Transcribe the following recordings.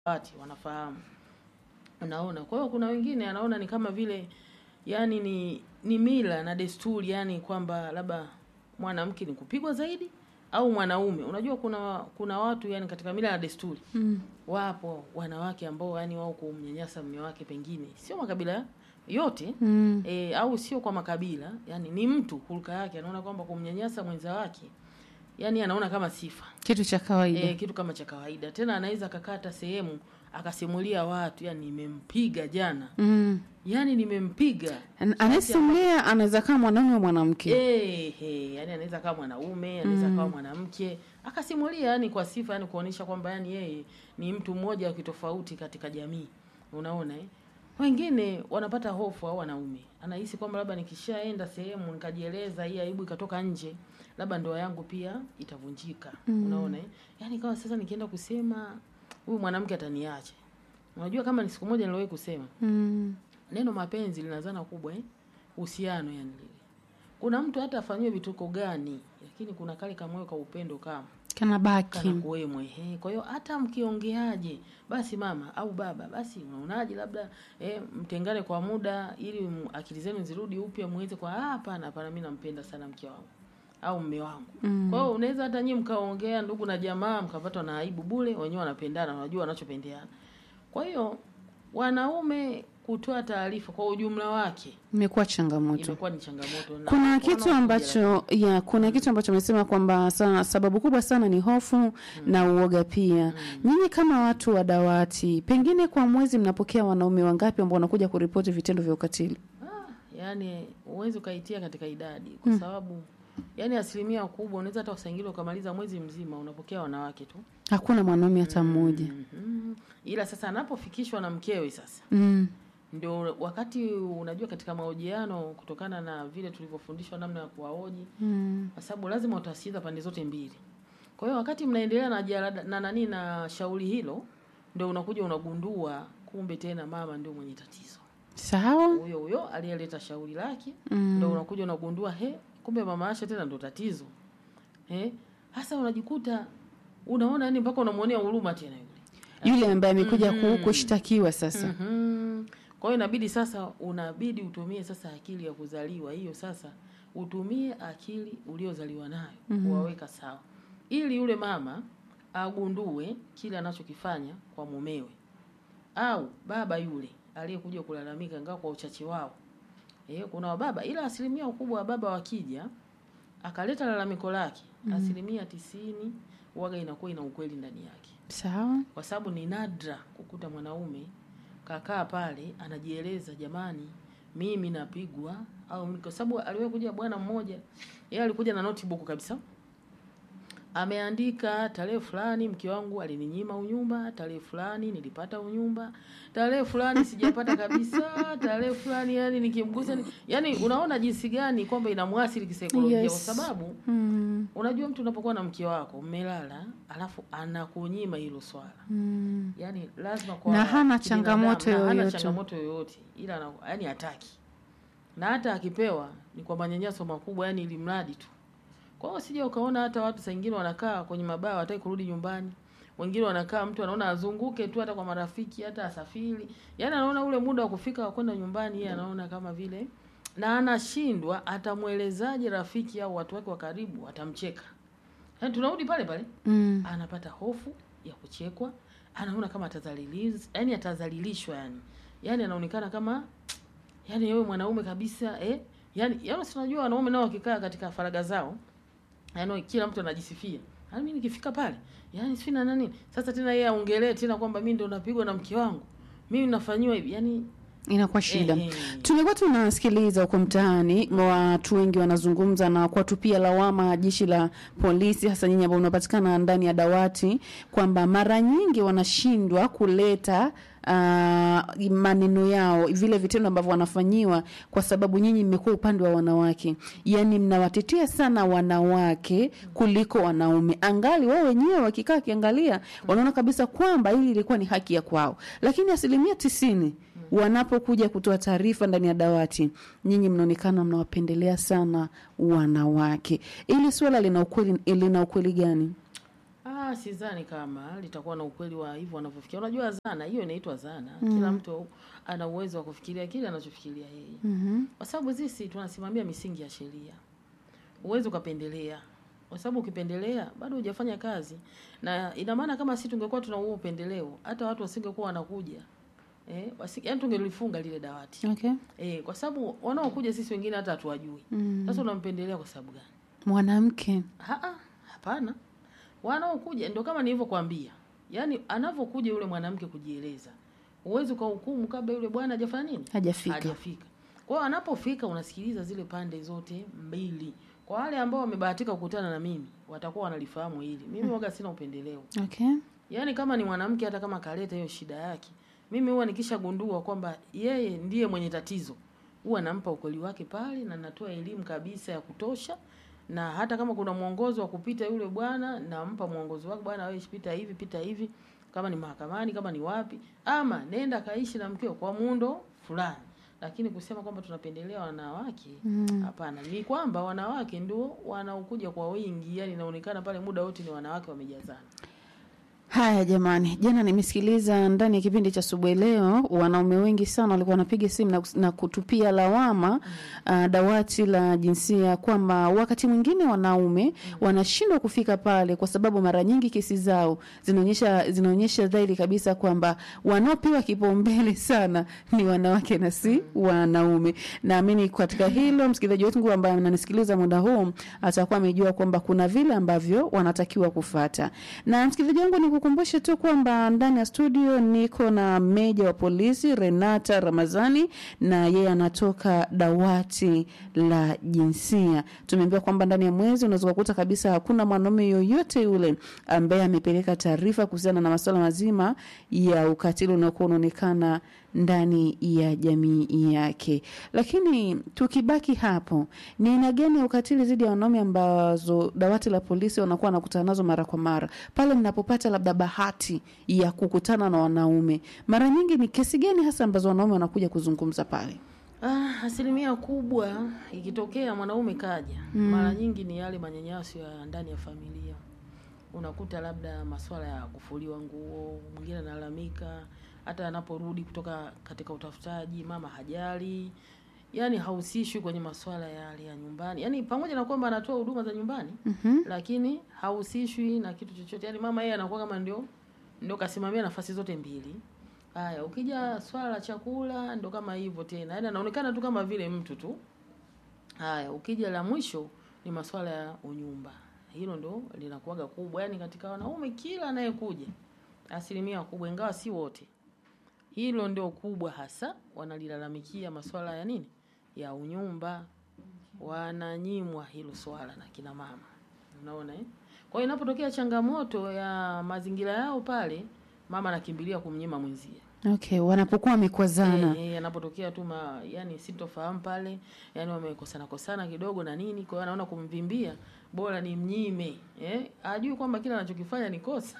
dawati wanafahamu. Unaona, kwa hiyo kuna wengine anaona ni kama vile yani ni ni mila na desturi, yani kwamba labda mwanamke ni kupigwa zaidi au mwanaume. Unajua kuna kuna watu yani katika mila na desturi Mm. wapo wanawake ambao yani wao kumnyanyasa mume wake, pengine sio makabila yote Mm. e, au sio kwa makabila, yani ni mtu hulka yake anaona kwamba kumnyanyasa mwenza wake yani anaona kama sifa Kitu cha kawaida. e, kitu kama cha kawaida. Tena anaweza akakata sehemu akasimulia watu, yani nimempiga jana, Mm. yani nimempiga An- Anayesimulia anaweza kama mwanaume au mwanamke. Eh, eh, yani anaweza kawa mwanaume anaweza Mm. kawa mwanamke akasimulia, yani kwa sifa, yani kuonyesha kwamba yani yeye ni mtu mmoja wa kitofauti katika jamii. Unaona eh? Wengine wanapata hofu au wanaume anahisi kwamba labda nikishaenda sehemu nikajieleza, hii aibu ikatoka nje, labda ndoa yangu pia itavunjika. Mm. Unaona eh? Yani kama sasa nikienda kusema huyu mwanamke ataniacha. Unajua kama ni siku moja niliwahi kusema Mm. neno mapenzi lina zana kubwa eh? Uhusiano yani lile. Kuna mtu hata afanyiwe vituko gani, lakini kuna kale kamoyo ka upendo kama Kana baki. kana kuwemwe. Eh, kwa hiyo hata mkiongeaje, basi mama au baba, basi unaonaje, labda eh, mtengane kwa muda ili m- akili zenu zirudi upya, muweze kwa "Ah, hapana, hapana, mimi nampenda sana mke wangu au mme wangu. Mm. Kwa hiyo unaweza hata nyinyi mkaongea ndugu na jamaa mkapatwa na aibu bure, wenyewe wanapendana, wanajua wanachopendeana. Kwa hiyo wanaume kutoa taarifa kwa ujumla wake Imekuwa changamoto. imekuwa ni changamoto. na Kuna kitu wanaokuja ambacho ya kuna kitu ambacho amesema kwamba sa, sababu kubwa sana ni hofu na uoga pia. Nyinyi kama watu wa dawati, pengine kwa mwezi mnapokea wanaume wangapi ambao wanakuja kuripoti vitendo vya ukatili? Ah, yani huwezi ukaitia katika idadi kwa sababu yani asilimia kubwa unaweza hata usangili ukamaliza mwezi mzima unapokea wanawake tu. Hakuna mwanaume hata mmoja. Mhm. Ila sasa anapofikishwa na mkewe sasa Mm. ndio wakati unajua, katika mahojiano, kutokana na vile tulivyofundishwa namna ya kuwahoji, Mm. kwa sababu lazima utasikiza pande zote mbili. Kwa hiyo wakati mnaendelea na jalada, na nani na shauri hilo, ndio unakuja unagundua kumbe tena mama ndio mwenye tatizo. Sawa? Huyo huyo aliyeleta shauri lake Mm. ndio unakuja unagundua he, kumbe mama Asha tena ndo tatizo. Eh? Hasa unajikuta unaona yani mpaka unamuonea huruma tena yule. Yule ambaye amekuja Mhm. ku- kushtakiwa sasa. Mhm. Kwa hiyo inabidi sasa, unabidi utumie sasa akili ya kuzaliwa hiyo. Sasa utumie akili uliozaliwa nayo kuwaweka sawa, ili yule mama agundue kile anachokifanya kwa mumewe, au baba yule aliyekuja kulalamika, ingawa kwa uchache wao. Eh, kuna wababa, ila asilimia kubwa wa baba wakija akaleta lalamiko lake, asilimia tisini waga inakuwa ina ukweli ndani yake Sawa? kwa sababu ni nadra kukuta mwanaume kakaa pale anajieleza, jamani, mimi napigwa au mimi-" kwa sababu aliwahi kuja bwana mmoja, yeye alikuja na notebook kabisa, ameandika tarehe fulani mke wangu alininyima unyumba, tarehe fulani nilipata unyumba, tarehe fulani sijapata kabisa, tarehe fulani yani nikimgusa ni... yani unaona jinsi gani kwamba inamwathiri kisaikolojia Yes. kwa sababu Mm. unajua mtu unapokuwa na mke wako mmelala, alafu anakunyima hilo swala Mm. yani lazima kwa Na hana kibinadamu, changamoto na hana yoyote. changamoto yoyote ila ana- yani hataki na hata akipewa ni kwa manyanyaso makubwa yani ili mradi tu kwa hiyo sija ukaona hata watu saa ingine wanakaa kwenye mabaa wataki kurudi nyumbani wengine wanakaa mtu anaona azunguke tu hata kwa marafiki hata asafiri yani anaona ule muda wa kufika wa kwenda nyumbani yeye anaona kama vile na anashindwa atamwelezaje rafiki au watu wake wa karibu atamcheka yani tunarudi pale pale Mm. anapata hofu ya kuchekwa, anaona kama atadhalilishwa, yani atadhalilishwa, yani yani anaonekana kama yani wewe mwanaume kabisa eh, yani yani si unajua wanaume nao wakikaa katika faraga zao, yani kila mtu anajisifia, yani mimi nikifika pale, yani sifui na nani. Sasa tena yeye aongelee tena kwamba mimi ndo napigwa na mke wangu, mimi nafanyiwa hivi, yani Inakuwa shida. eh, eh. Tumekuwa tunasikiliza huko mtaani, watu wengi wanazungumza na kuwatupia lawama jeshi la polisi, hasa nyinyi ambao mnapatikana ndani ya dawati, kwamba mara nyingi wanashindwa kuleta uh, maneno yao, vile vitendo ambavyo wanafanyiwa, kwa sababu nyinyi mmekuwa upande wa wanawake, yaani mnawatetea sana wanawake kuliko wanaume, angali wao wenyewe wakikaa wakiangalia, wanaona kabisa kwamba hili ilikuwa ni haki ya kwao, lakini asilimia tisini wanapokuja kutoa taarifa ndani ya dawati, nyinyi mnaonekana mnawapendelea sana wanawake. Ili swala lina ukweli, lina ukweli gani? Ah, Ah, sidhani kama litakuwa na ukweli wa hivyo wanavyofikiria. Unajua zana hiyo inaitwa zana. Kila mtu ana uwezo wa kufikiria kile anachofikiria yeye. Mhm. Kwa sababu sisi tunasimamia misingi ya sheria. Huwezi ukapendelea. Kwa sababu ukipendelea bado hujafanya kazi. Na ina maana kama sisi tungekuwa tuna huo upendeleo, hata watu wasingekuwa wanakuja. Eh, wasi, yaani tungelifunga lile dawati. Okay. Eh, kwa sababu wanaokuja sisi wengine hata hatuwajui. Mm. Sasa unampendelea kwa sababu gani? Mwanamke. Haa, hapana. Wanaokuja ndio kama nilivyokuambia. Yaani anavyokuja yule mwanamke kujieleza. Huwezi ukahukumu kabla yule bwana hajafanya nini? Hajafika. Hajafika. Kwa hiyo anapofika unasikiliza zile pande zote mbili. Kwa wale ambao wamebahatika kukutana na mimi, watakuwa wanalifahamu hili. Mimi waga sina upendeleo. Okay. Yaani kama ni mwanamke hata kama kaleta hiyo shida yake, mimi huwa nikishagundua kwamba yeye ndiye mwenye tatizo, huwa nampa ukweli wake pale na natoa elimu kabisa ya kutosha, na hata kama kuna mwongozo wa kupita yule bwana, nampa mwongozo wake, bwana wewe pita hivi, pita hivi, kama ni mahakamani, kama ni wapi, ama nenda kaishi na mkeo kwa muundo fulani. Lakini kusema kwamba tunapendelea wanawake, hapana. Ni kwamba wanawake ndio wanaokuja kwa wingi, yani inaonekana pale muda wote ni wanawake wamejazana. Haya jamani, jana nimesikiliza ndani ya kipindi cha asubuhi leo, wanaume wengi sana walikuwa wanapiga simu na, na kutupia lawama uh, dawati la jinsia kwamba wakati mwingine wanaume wanashindwa kufika pale kwa sababu mara nyingi kesi zao zinaonyesha zinaonyesha dhahiri kabisa kwamba wanaopewa kipaumbele sana ni wanawake na si wanaume. Naamini katika hilo msikilizaji wetu ambaye ananisikiliza muda huu atakuwa amejua kwamba kuna vile ambavyo wanatakiwa kufata. Na msikilizaji wangu nikukumbushe tu kwamba ndani ya studio niko na meja wa polisi Renata Ramazani na yeye anatoka dawati la jinsia. Tumeambiwa kwamba ndani ya mwezi unaweza kukuta kabisa hakuna mwanaume yoyote yule ambaye amepeleka taarifa kuhusiana na masuala mazima ya ukatili unaokuwa unaonekana ndani ya jamii yake. Lakini tukibaki hapo, ni aina gani ya ukatili dhidi ya wanaume ambazo dawati la polisi wanakuwa wanakutana nazo mara kwa mara? Pale mnapopata labda bahati ya kukutana na wanaume, mara nyingi ni kesi gani hasa ambazo wanaume wanakuja kuzungumza pale? Ah, asilimia kubwa ikitokea mwanaume kaja, mara nyingi ni yale manyanyaso ya ndani ya familia. Unakuta labda masuala ya kufuliwa nguo, mwingine analalamika hata anaporudi kutoka katika utafutaji, mama hajali, yaani hahusishwi kwenye masuala yale ya nyumbani, yaani pamoja na kwamba anatoa huduma za nyumbani Mhm. lakini hahusishwi na kitu chochote. Yaani mama yeye anakuwa kama ndio ndio kasimamia nafasi zote mbili. Haya, ukija swala la chakula ndo kama hivyo tena, yaani anaonekana tu kama vile mtu tu. Haya, ukija la mwisho ni masuala ya unyumba, hilo ndo linakuwaga kubwa, yaani katika wanaume kila anayekuja, asilimia kubwa, ingawa si wote, hilo ndio kubwa hasa wanalilalamikia masuala ya nini, ya unyumba. Wananyimwa hilo swala na kina mama, unaona eh? Kwa hiyo inapotokea changamoto ya mazingira yao pale, mama anakimbilia kumnyima mwenzie. Okay, wanapokuwa wamekwazana. Eh, eh, anapotokea tu ma, yani sintofahamu pale, yani wamekosana kosana kidogo na nini, kwa hiyo anaona kumvimbia bora ni mnyime eh, ajui kwamba kila anachokifanya ni kosa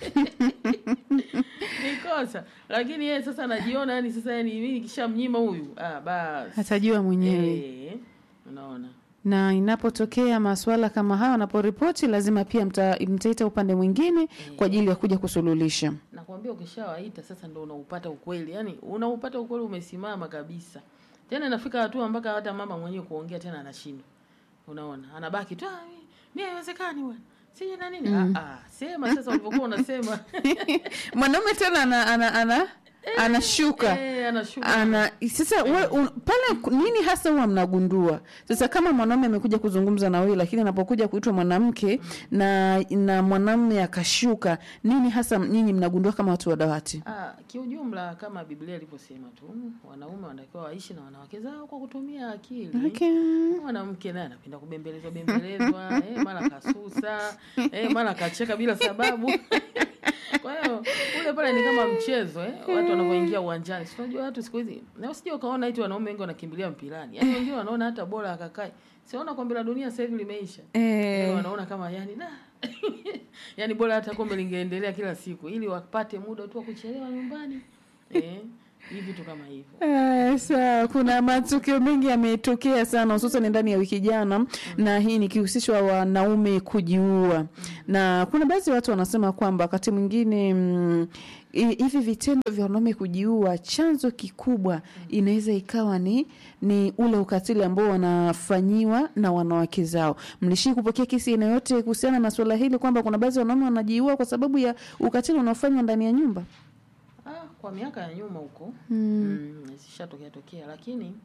ni kosa, lakini yeye sasa anajiona yani sasa, yani mimi nikishamnyima huyu ah, basi Atajua mwenyewe. eh, unaona na inapotokea masuala kama hayo anaporipoti lazima pia mta, mtaita upande mwingine kwa ajili ya kuja kusuluhisha. nakwambia ukishawaita sasa ndo unaupata ukweli, yani unaupata ukweli umesimama kabisa. Tena inafika hatua mpaka hata mama mwenyewe kuongea tena anashindwa, unaona, anabaki tu "Ah, mi- mi haiwezekani bwana sije na nini ah, ah, sema sasa ulivyokuwa unasema Mwanaume tena ana, ana, ana, anashuka eh, anashuka ana sasa we, un, pale ku- nini hasa huwa mnagundua sasa kama mwanaume amekuja kuzungumza na wewe lakini anapokuja kuitwa mwanamke na na mwanamume akashuka nini hasa nyinyi mnagundua kama watu wa dawati Ah, kiujumla kama Biblia ilivyosema tu, wanaume wanatakiwa waishi na wanawake zao kwa kutumia akili. okay. Mwanamke naye anapenda kubembelezwa bembelezwa, eh, mara kasusa, eh, mara kacheka bila sababu. Kwa hiyo ule pale ni kama mchezo eh, watu wanavyoingia uwanjani. Si unajua watu siku hizi, na usije ukaona eti wanaume wengi wanakimbilia mpirani. Yaani wengine wanaona hata bora akakae. Siona kombe la dunia sasa hivi limeisha. eh, Yaani wanaona kama yani da. yani bora hata kombe lingeendelea kila siku ili wapate muda tu wa kuchelewa nyumbani. Eh. hivi vitu kama hivyo Eh, sawa kuna matukio mengi yametokea sana hususan ndani ya wiki jana na hii nikihusishwa wanaume kujiua na kuna baadhi ya watu wanasema kwamba wakati mwingine mm, hi- hivi vitendo vya wanaume kujiua chanzo kikubwa inaweza ikawa ni ni ule ukatili ambao wanafanyiwa na wanawake zao mlishii kupokea kesi aina yote kuhusiana na suala hili kwamba kuna baadhi ya wanaume wanajiua kwa sababu ya ukatili unaofanywa ndani ya nyumba ah, kwa miaka ya nyuma huko mm. mm, zishatokea tokea lakini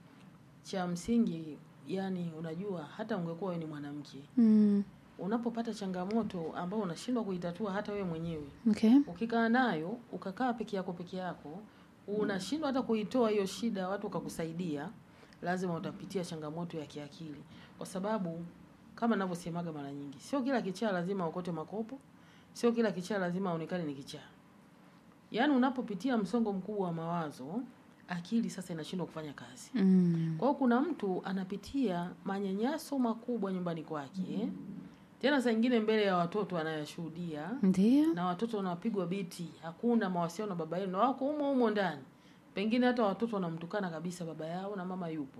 cha msingi yani unajua hata ungekuwa wewe ni mwanamke Mm. unapopata changamoto ambao unashindwa kuitatua hata wewe mwenyewe Okay. ukikaa nayo ukakaa peke yako peke yako unashindwa hata kuitoa hiyo shida watu wakakusaidia lazima utapitia changamoto ya kiakili kwa sababu kama navyosemaga mara nyingi sio kila kichaa lazima ukote makopo sio kila kichaa lazima aonekane ni kichaa yaani unapopitia msongo mkubwa wa mawazo akili sasa inashindwa kufanya kazi Mm. kwa hiyo kuna mtu anapitia manyanyaso makubwa nyumbani kwake tena saa ingine mbele ya watoto anayashuhudia Ndio. na watoto wanapigwa biti, hakuna mawasiliano na baba yao, na wako humo humo ndani. Pengine hata watoto wanamtukana kabisa baba yao na mama yupo,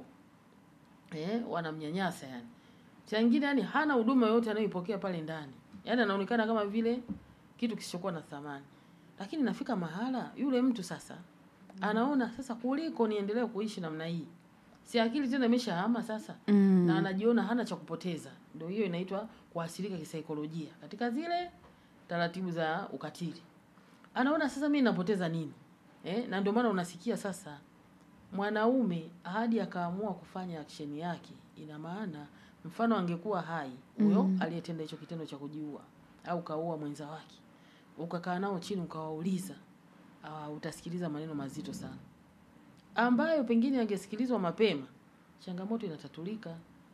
eh, wanamnyanyasa yani. Cha ingine yani hana huduma yoyote anayoipokea pale ndani, yani anaonekana kama vile kitu kisichokuwa na thamani. Lakini nafika mahala yule mtu sasa anaona sasa, kuliko niendelee kuishi namna hii, si akili tena imeshahama sasa Mm. na anajiona hana cha kupoteza. Ndio hiyo inaitwa kuathirika kisaikolojia katika zile taratibu za ukatili. Anaona sasa mimi napoteza nini eh? Na ndio maana unasikia sasa mwanaume hadi akaamua kufanya action yake, ina maana mfano angekuwa hai huyo Mm. aliyetenda hicho kitendo cha kujiua au kaua mwenza wake, ukakaa nao chini ukawauliza, uh, utasikiliza maneno mazito sana ambayo pengine angesikilizwa mapema, changamoto inatatulika.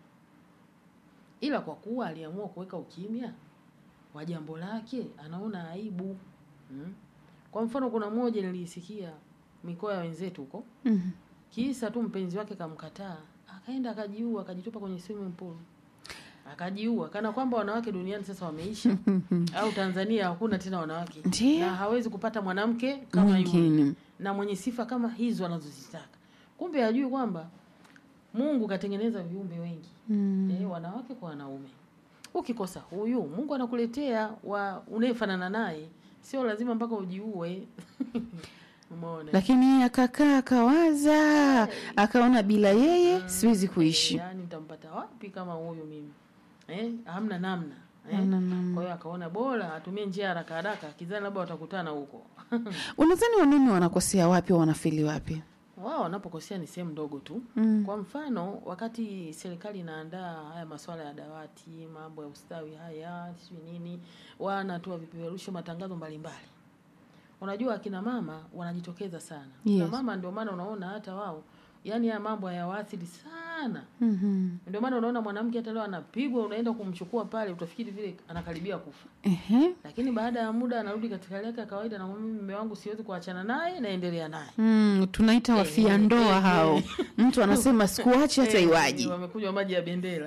Ila kwa kuwa aliamua kuweka ukimya wa jambo lake, anaona aibu mm. Kwa mfano, kuna mmoja nilisikia mikoa ya wenzetu huko, Mm. kisa tu mpenzi wake kamkataa, akaenda akajiua, akajitupa kwenye swimming pool akajiua, kana kwamba wanawake duniani sasa wameisha au Tanzania hakuna tena wanawake Ndio. na hawezi kupata mwanamke kama yule Mwingine. na mwenye sifa kama hizo anazozitaka. Kumbe hajui kwamba Mungu katengeneza viumbe wengi Mm. eh, wanawake kwa wanaume. Ukikosa huyu, Mungu anakuletea wa unayefanana naye, sio lazima mpaka ujiue. Umeona? Lakini yeye akakaa akawaza, akaona bila yeye siwezi kuishi. Yaani nitampata wapi kama huyu mimi? Eh, hamna namna. Eh? Hamna namna. Kwa hiyo akaona bora atumie njia haraka haraka, kizani labda watakutana huko. Unadhani wanaume wanakosea wapi au wanafeli wapi? Wao wanapokosea ni sehemu ndogo tu. Mm. Kwa mfano, wakati serikali inaandaa haya masuala ya dawati, mambo ya ustawi haya, sijui nini, wanatoa vipeperusho, matangazo mbalimbali. Unajua akina mama wanajitokeza sana. Akina Yes. mama ndio maana unaona hata wao, yani haya mambo hayawaathiri sana. Mhm. Ndio maana unaona mwanamke hata leo anapigwa, unaenda kumchukua pale, utafikiri vile anakaribia kufa, Ehe. lakini baada ya muda anarudi katika hali yake ya kawaida, na mimi mume wangu siwezi kuachana naye, naendelea naye. Mm, tunaita wafia Eh, ndoa eh, hao. eh. Mtu anasema sikuachi hata Eh, iwaji. wamekunywa maji ya bendera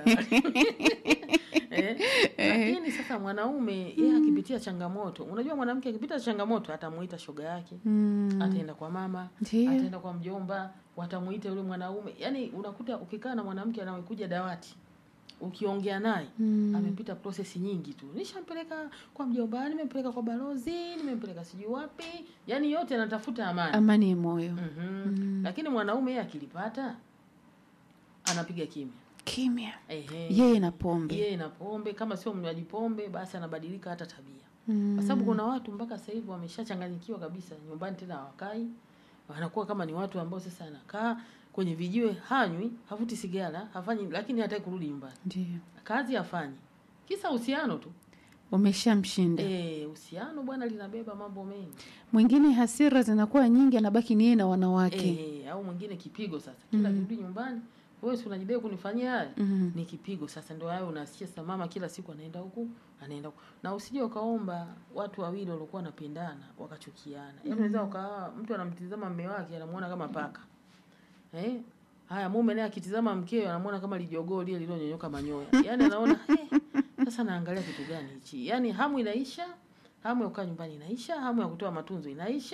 eh, lakini sasa mwanaume yeye akipitia changamoto, unajua mwanamke akipita changamoto atamuita shoga yake Mm. ataenda kwa mama Ndio. ataenda kwa mjomba, watamuita yule mwanaume. Yani unakuta ukikaa na mwanamke anayekuja dawati, ukiongea naye Mm. amepita prosesi nyingi tu, nishampeleka kwa mjomba, nimempeleka kwa balozi, nimempeleka sijui wapi, yani yote anatafuta amani. Amani ya moyo. Mhm. Lakini mwanaume yeye akilipata anapiga kimya. Kimya. Ehe. Yeye na pombe. Yeye na pombe, kama sio mnywaji pombe, basi anabadilika hata tabia, Mm. kwa sababu kuna watu mpaka sasa hivi wameshachanganyikiwa kabisa, nyumbani tena hawakai, wanakuwa kama ni watu ambao sasa anakaa kwenye vijiwe, hanywi, havuti sigara, hafanyi, lakini hataki kurudi nyumbani, Ndio. kazi hafanyi, kisa uhusiano tu. Umeshamshinda. Eh, uhusiano bwana linabeba mambo mengi Mwingine hasira zinakuwa nyingi anabaki ni yeye na wanawake. eh, au mwingine kipigo. Sasa kila kirudi nyumbani, wewe si unajidai kunifanyia haya Mhm. ni kipigo sasa. Ndio hayo unasikia sasa, mama kila siku anaenda huku anaenda huku, na usije ukaomba watu wawili waliokuwa wanapendana wakachukiana. Yaani unaweza ukawa mtu anamtizama mume wake anamuona kama paka eh, haya mume naye akitizama mkeo anamuona kama lijogoo lile lililonyonyoka manyoya, yaani anaona eh, sasa naangalia kitu gani hichi? Yaani hamu inaisha, hamu ya kukaa nyumbani inaisha, hamu ya kutoa matunzo inaisha,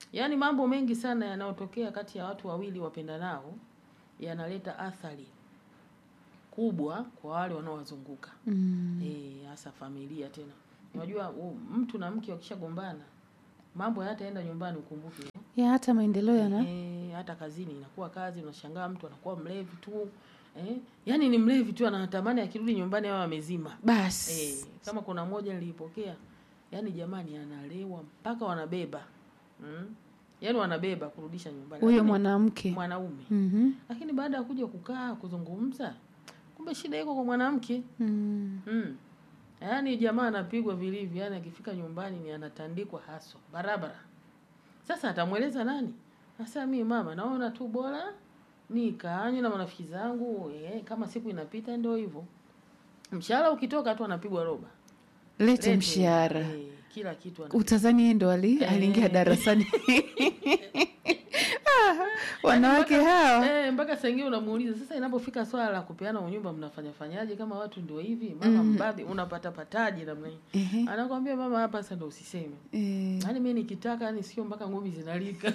yaani mambo mengi sana yanayotokea kati ya watu wawili wapendanao yanaleta athari kubwa kwa wale wanaowazunguka Mm. eh, hasa familia tena. Unajua u- mtu na mke wakishagombana mambo hayataenda nyumbani, ukumbuke ya hata maendeleo yana eh, hata kazini inakuwa kazi, unashangaa mtu anakuwa mlevi tu eh, yaani ni mlevi tu, anatamani akirudi nyumbani awe amezima basi eh, kama kuna moja nilipokea, yaani jamani, analewa mpaka wanabeba mm? yaani wanabeba kurudisha nyumbani huyo Lakini mwanamke mwanaume Mhm. lakini baada ya kuja kukaa kuzungumza, kumbe shida iko kwa mwanamke Mm. mm. Yaani jamaa anapigwa vilivyo, yaani akifika nyumbani ni anatandikwa haswa barabara. Sasa atamweleza nani? Sasa mimi mama, naona tu bora nikaanywe na marafiki zangu eh, kama siku inapita ndio hivyo. Mshahara ukitoka tu anapigwa roba. lete Lete, mshahara eh, kila kitu ana utazani yeye ndo ali Eh. aliingia darasani Ah, wanawake hawa Eh, mpaka saa ingine unamuuliza sasa, inapofika swala la kupeana unyumba mnafanya fanyaje? Kama watu ndio hivi, mama mbabe, unapata pataje namna hii? Ehe. Anakwambia mama, hapa sasa ndio usiseme. Eh, Yaani mimi nikitaka, yani sio mpaka ngumi zinalika.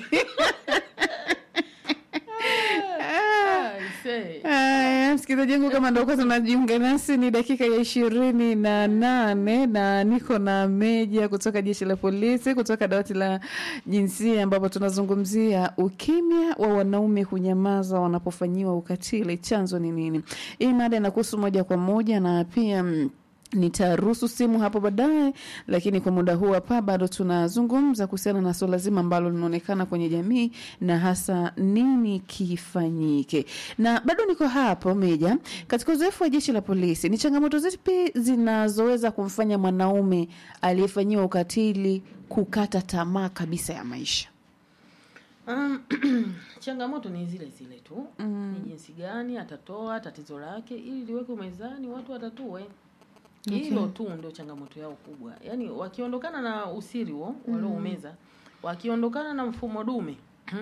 Ah, aisee. Haya, msikilizaji wangu, kama ndo kwanza unajiunga nasi, ni dakika ya ishirini na nane na niko na Meja kutoka jeshi la polisi kutoka dawati la jinsia, ambapo tunazungumzia ukimya wa wanaume kunyamaza wanapofanyiwa ukatili, chanzo ni nini? Hii mada inakuhusu moja kwa moja na pia mm, nitaruhusu simu hapo baadaye, lakini kwa muda huu hapa bado tunazungumza kuhusiana na suala zima ambalo linaonekana kwenye jamii na hasa nini kifanyike. Na bado niko hapo Meja, katika uzoefu wa jeshi la polisi, ni changamoto zipi zinazoweza kumfanya mwanaume aliyefanyiwa ukatili kukata tamaa kabisa ya maisha? Um, changamoto ni zile zile tu ni jinsi gani atatoa tatizo lake ili liwekwe mezani, watu watatue. Hilo tu ndio changamoto yao kubwa. Yaani wakiondokana na usiri huo walioumeza, wakiondokana na mfumo dume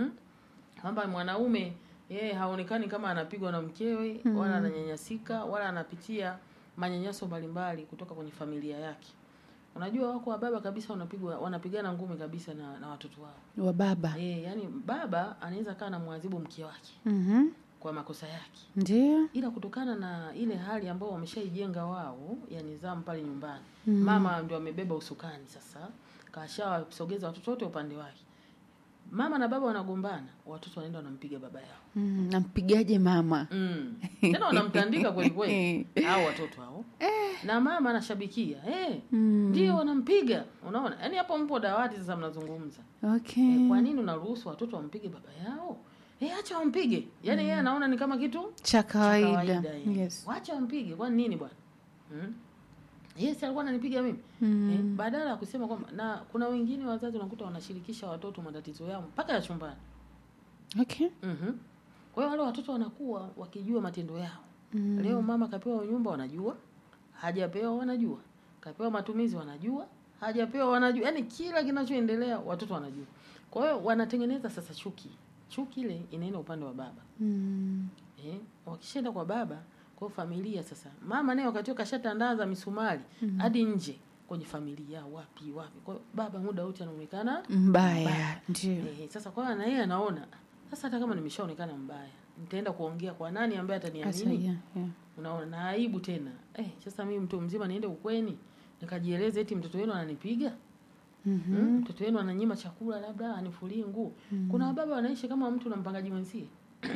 kwamba mwanaume yeye haonekani kama anapigwa na mkewe wala ananyanyasika wala anapitia manyanyaso mbalimbali kutoka kwenye familia yake. Unajua wako wababa kabisa wanapigwa wanapigana ngumi kabisa na, na watoto wao. Wa baba Eh, yani baba anaweza kaa na mwadhibu mke wake Mhm. kwa makosa yake, ndio ila kutokana na ile hali ambayo wameshaijenga wao ya nidhamu pale nyumbani mama ndio amebeba usukani sasa, kashawasogeza watoto wote upande wake. Mama na baba wanagombana, watoto wanaenda wanampiga baba yao Mm, nampigaje mama? mm. tena wanamtandika kweli kweli hao watoto hao na mama anashabikia eh, Mm. ndio wanampiga. Unaona, yaani hapo mpo dawati sasa mnazungumza Okay. Eh, kwa nini unaruhusu watoto wampige baba yao? Eh, acha wampige. Yaani yeye anaona ni kama kitu cha cha kawaida kawaida. eh. yes. Wacha wampige. Kwani nini bwana? Mm? Yes, alikuwa ananipiga mimi. Mm. Eh, badala ya kusema kwamba na kuna wengine wazazi unakuta wanashirikisha watoto matatizo yao mpaka ya chumbani. Okay. Mhm. Kwa hiyo wale watoto wanakuwa wakijua matendo yao. Mm. Leo mama kapewa nyumba wanajua, hajapewa wanajua. Kapewa matumizi wanajua, hajapewa wanajua. Yaani kila kinachoendelea watoto wanajua. Kwa hiyo wanatengeneza sasa chuki. Chuki ile inaenda upande wa baba. Mm. Eh, wakishaenda kwa baba, kwa hiyo familia sasa. Mama naye wakati huo kashatandaza misumari hadi nje kwenye familia wapi wapi. Kwa hiyo baba muda wote anaonekana mbaya ndio Eh, sasa kwa hiyo na yeye anaona sasa, hata kama nimeshaonekana mbaya, nitaenda kuongea kwa nani ambaye Asa, ataniamini? yeah, yeah. Unaona, na aibu tena. Eh, sasa mimi mtu mzima niende ukweni nikajieleze eti mtoto wenu ananipiga Mhm. mm, mtoto wenu ananyima chakula, labda anifulie nguo. Kuna wababa wanaishi kama mtu na mpangaji mwenzie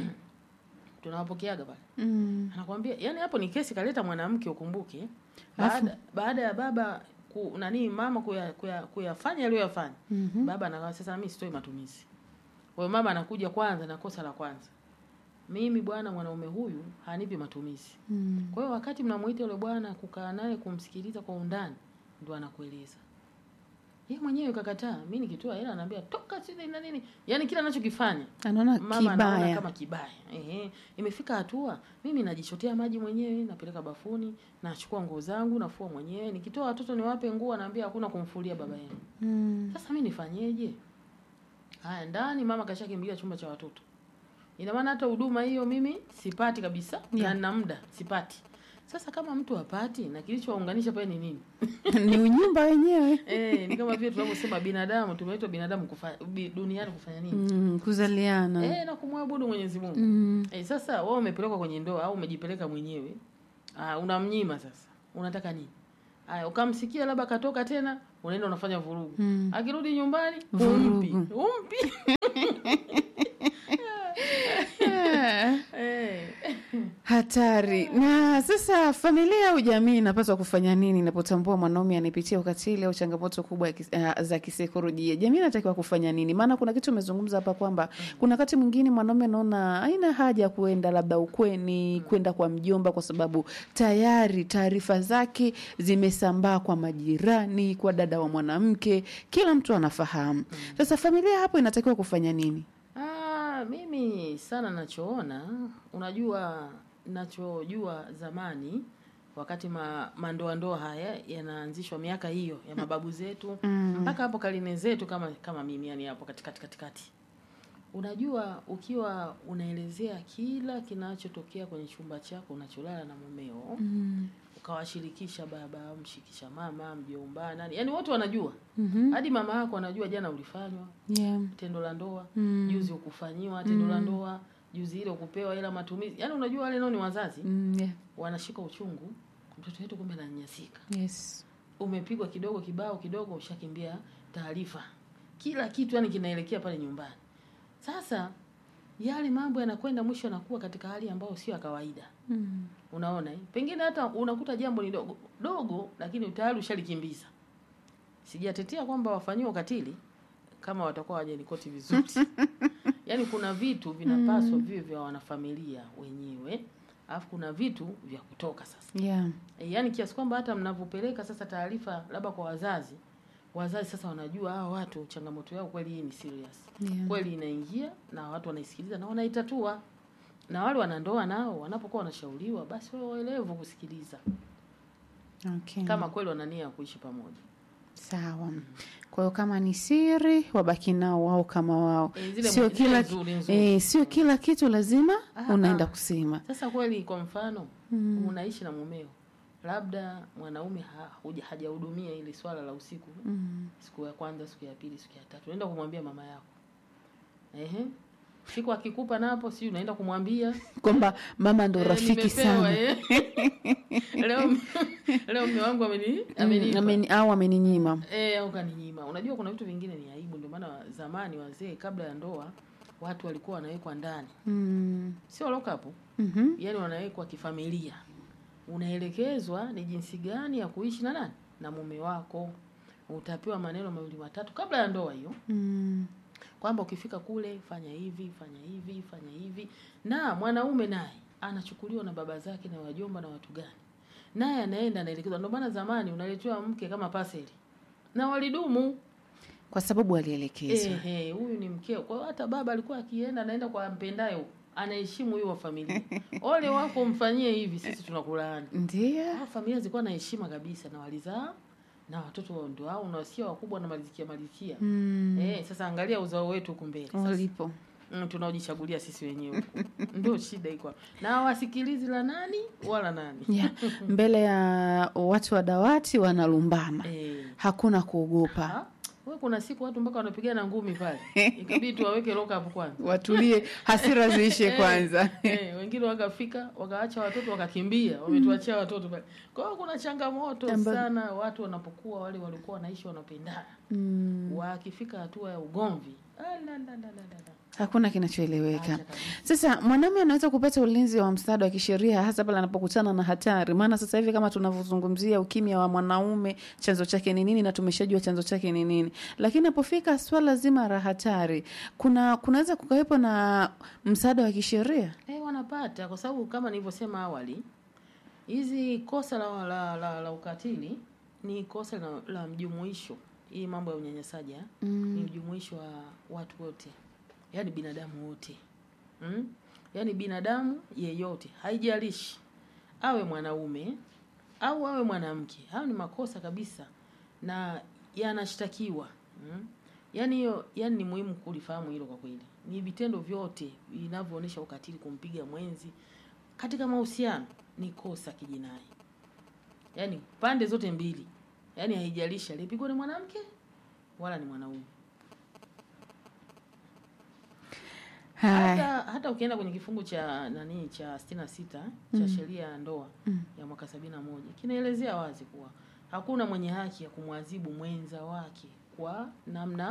tunawapokeaga pale, Mm. anakwambia yani, hapo ni kesi kaleta mwanamke, ukumbuke baada baada ya baba ku, nani mama kuya, kuya, kuyafanya aliyoyafanya Mhm. baba anakaa sasa, mimi sitoi matumizi. Kwa hiyo mama anakuja kwanza na kosa la kwanza, mimi bwana, mwanaume huyu hanipi matumizi. Mm. Kwa hiyo wakati mnamuita yule bwana kukaa naye kumsikiliza kwa undani, ndo anakueleza yeye mwenyewe kakataa. Mimi nikitoa hela anaambia toka sisi na nini, yaani kila anachokifanya anaona mama anaona kibaya kama kibaya. Ehe, imefika hatua mimi najichotea maji mwenyewe, napeleka bafuni, nachukua nguo zangu, nafua mwenyewe. Nikitoa watoto niwape nguo, naambia hakuna kumfulia baba yenu. Mm. Sasa mimi nifanyeje? Haya, ndani mama kashakimbilia chumba cha watoto. Ina maana hata huduma hiyo mimi sipati kabisa Yeah. na nina muda sipati. Sasa kama mtu hapati na kilichowaunganisha pale ni nini? ni unyumba wenyewe Eh, ni kama vile tunavyosema binadamu tumeitwa binadamu kufa, bi, duniani kufanya nini? mm, kuzaliana Eh, na kumwabudu Mwenyezi Mungu. mm. Eh, sasa wewe umepelekwa kwenye ndoa au umejipeleka mwenyewe. Ah, unamnyima sasa. Unataka nini? Aya, ukamsikia labda katoka tena, unaenda unafanya vurugu. Mm. Akirudi nyumbani, Vurugu. umpi. Umpi. Eh. hatari na sasa familia au jamii inapaswa kufanya nini inapotambua mwanaume anapitia ukatili au changamoto kubwa ya kis, uh, za kisaikolojia jamii inatakiwa kufanya nini maana kuna kitu umezungumza hapa kwamba kuna wakati mwingine mwanaume anaona haina haja ya kuenda labda ukweni kwenda kwa mjomba kwa sababu tayari taarifa zake zimesambaa kwa majirani kwa dada wa mwanamke kila mtu anafahamu sasa familia hapo inatakiwa kufanya nini Ah, mimi sana nachoona, unajua nachojua zamani wakati ma, mandoa ndoa haya yanaanzishwa miaka hiyo ya mababu zetu mpaka hapo karine zetu kama kama mimi yani hapo katikati katikati. Unajua ukiwa unaelezea kila kinachotokea kwenye chumba chako unacholala na mumeo mm. ukawashirikisha baba, mshikisha mama, mjomba, nani, yani wote wanajua. mm Hadi mama yako anajua jana ulifanywa yeah. tendo la ndoa Mm. juzi ukufanyiwa tendo la ndoa juzi ile ukupewa ila matumizi yaani unajua wale nao ni wazazi Mm, yeah. wanashika uchungu mtoto wetu kumbe ananyanyasika yes. umepigwa kidogo kibao kidogo ushakimbia taarifa kila kitu yani kinaelekea pale nyumbani sasa yale mambo yanakwenda mwisho yanakuwa katika hali ambayo sio ya kawaida mm. unaona eh? pengine hata unakuta jambo ni dogo dogo lakini tayari ushalikimbiza sijatetea kwamba wafanyiwe ukatili kama watakuwa hawajanikoti vizuri yaani kuna vitu vinapaswa viwe vya wanafamilia wenyewe alafu kuna vitu vya kutoka sasa yeah. e, yaani kiasi kwamba hata mnavyopeleka sasa taarifa labda kwa wazazi wazazi sasa wanajua hawa watu changamoto yao kweli hii ni serious Yeah. kweli inaingia na watu wanaisikiliza na wanaitatua na wale wanandoa nao wanapokuwa wanashauriwa basi wawe waelevu kusikiliza Okay. kama kweli wana nia ya kuishi pamoja sawa kwa hiyo kama ni siri wabaki nao wao kama wao Eh, zile sio mu- zile kila nzuri, nzuri. eh, sio kila kitu lazima Ah, unaenda ah. kusema sasa kweli kwa mfano unaishi na mumeo labda mwanaume ha, huja- hajahudumia ile swala la usiku mm. siku ya kwanza siku ya pili siku ya tatu unaenda kumwambia mama yako ehe siku akikupa napo si unaenda kumwambia kwamba mama ndo eh, rafiki nimepewa, sana eh. leo leo mme wangu ameni Mm, amenipa ameni- au ameninyima Eh, au kaninyima. Unajua kuna vitu vingine ni aibu, ndio maana zamani wazee kabla ya ndoa watu walikuwa wanawekwa ndani, mm. sio lock up, mm-hmm. yani wanawekwa kifamilia. Unaelekezwa ni jinsi gani ya kuishi na nani na mume wako. Utapewa maneno mawili matatu kabla ya ndoa hiyo, mm. kwamba ukifika kule fanya hivi, fanya hivi, fanya hivi, na mwanaume naye anachukuliwa na baba zake na wajomba na watu gani, naye anaenda anaelekezwa. Ndio maana zamani unaletewa mke kama paseli na walidumu kwa sababu alielekezwa Ehe, huyu ni mkeo. Kwa hiyo hata baba alikuwa akienda anaenda kwa mpendaye huko, anaheshimu huyo wa familia. Ole wako mfanyie hivi, sisi tunakulaani. ndio Hao familia zilikuwa na heshima kabisa na walizaa na watoto ndio hao unawasikia wakubwa na malizikia malizikia. mm. Eh, sasa angalia uzao wetu huku mbele. Sasa walipo mm, tunaojichagulia sisi wenyewe huku. Ndio shida iko. hapo. Na hawasikilizi la nani wala nani. yeah. mbele ya watu wa dawati wanalumbana Eh. hakuna kuogopa Ha? Wewe kuna siku watu mpaka wanapigana ngumi pale. Ikabidi tuwaweke lock up kwanza. watulie hasira ziishe Eh, kwanza eh, wengine wakafika wakaacha watoto wakakimbia, wametuachia watoto pale. Kwa hiyo kuna changamoto Amba- sana watu wanapokuwa wale walikuwa wanaishi wanapendana, mm. wakifika hatua ya ugomvi ah, la, la, la, la, la, la. hakuna kinachoeleweka Acha kabisa. sasa mwanaume anaweza kupata ulinzi wa msaada wa kisheria hasa pale anapokutana na hatari maana sasa hivi kama tunavyozungumzia ukimya wa mwanaume chanzo chake ni nini na tumeshajua chanzo chake ni nini lakini napofika swala zima la hatari kuna kunaweza kukawepo na msaada wa kisheria Eh, wanapata kwa sababu kama nilivyosema awali, hizi kosa la, la, la, la ukatili ni kosa la, la mjumuisho. Hii mambo ya unyanyasaji ah, ni mjumuisho wa watu wote, yaani binadamu wote mm? Yaani binadamu yeyote, haijalishi awe mwanaume au awe mwanamke, hayo ni makosa kabisa na yanashtakiwa mm? Yaani hiyo, yaani ni muhimu kulifahamu hilo kwa kweli. Ni vitendo vyote vinavyoonyesha ukatili, kumpiga mwenzi, katika mahusiano ni kosa kijinai, yaani pande zote mbili, yaani haijalishi aliyepigwa ni mwanamke wala ni mwanaume. Haya. hata hata ukienda kwenye kifungu cha nani cha sitini na sita cha sheria ya ndoa ya mwaka sabini na moja kinaelezea wazi kuwa hakuna mwenye haki ya kumwadhibu mwenza wake kwa namna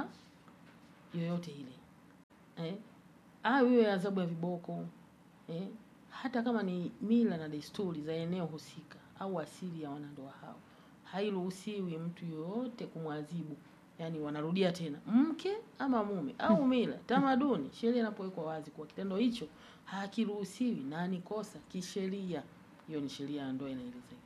yoyote ile eh? au iwe adhabu ya viboko eh? hata kama ni mila na desturi za eneo husika au asili ya wanandoa hao hairuhusiwi mtu yoyote kumwadhibu yaani wanarudia tena mke ama mume au mila tamaduni sheria inapowekwa wazi kuwa kitendo hicho hakiruhusiwi na ni kosa kisheria hiyo ni sheria ya ndoa inaeleza hivyo.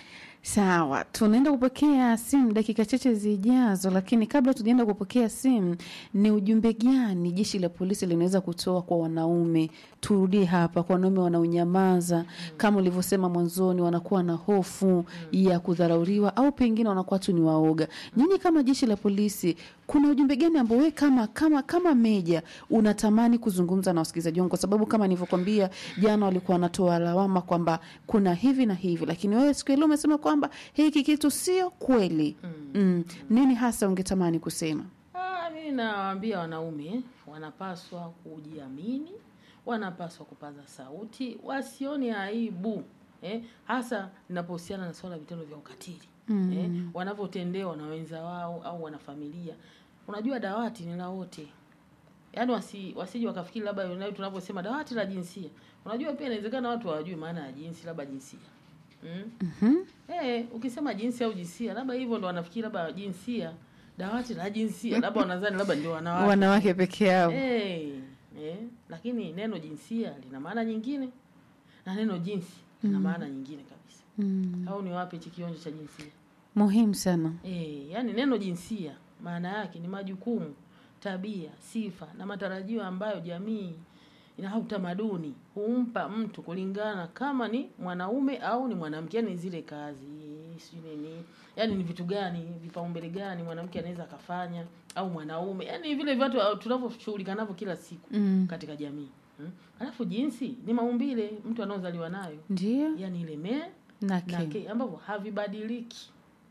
Sawa, tunaenda kupokea simu dakika chache zijazo, lakini kabla tujaenda kupokea simu, ni ujumbe gani jeshi la polisi linaweza kutoa kwa wanaume? Turudie hapa, kwa wanaume wanaonyamaza, kama ulivyosema mwanzoni, wanakuwa na hofu ya kudharauriwa au pengine wanakuwa tu ni waoga. Nyinyi kama jeshi la polisi, kuna ujumbe gani ambao wewe kama kama kama meja unatamani kuzungumza na wasikilizaji wangu? Kwa sababu kama nilivyokwambia jana, walikuwa wanatoa lawama kwamba kuna hivi na hivi, lakini wewe siku ya leo umesema kwamba hiki kitu sio kweli. Mm. Nini hasa ungetamani kusema? Ah, mimi nawaambia wanaume wanapaswa kujiamini, wanapaswa kupaza sauti, wasione aibu eh, hasa linapohusiana na swala la vitendo vya ukatili Mm. eh, wanavyotendewa na wenza wao au wanafamilia. Unajua dawati ni la wote, yaani wasi, wasije wakafikiri labda unayo tunavyosema dawati la jinsia. Unajua pia inawezekana watu hawajui maana ya jinsi, labda jinsia mm? Mhm. Eh, ukisema jinsia au jinsia, labda hivyo ndo wanafikiri labda jinsia, dawati la jinsia, labda wanadhani labda ndio wanawake. Wanawake peke yao. Eh, eh, lakini neno jinsia lina maana nyingine na neno jinsi lina maana nyingine kabisa. Mm. Au ni wapi hichi kionjo cha jinsia? Muhimu sana. Eh, yani neno jinsia maana yake ni majukumu, tabia, sifa na matarajio ambayo jamii na utamaduni humpa mtu kulingana kama ni mwanaume au ni mwanamke, yani zile kazi sijui nini, yani ni vitu gani, vipaumbele gani mwanamke anaweza akafanya au mwanaume, yani vile vitu tunavyoshughulika navyo kila siku Mm. katika jamii hmm. Alafu jinsi ni maumbile mtu anaozaliwa nayo, Ndio. yani ile me Na na ke. ke ambavyo havibadiliki,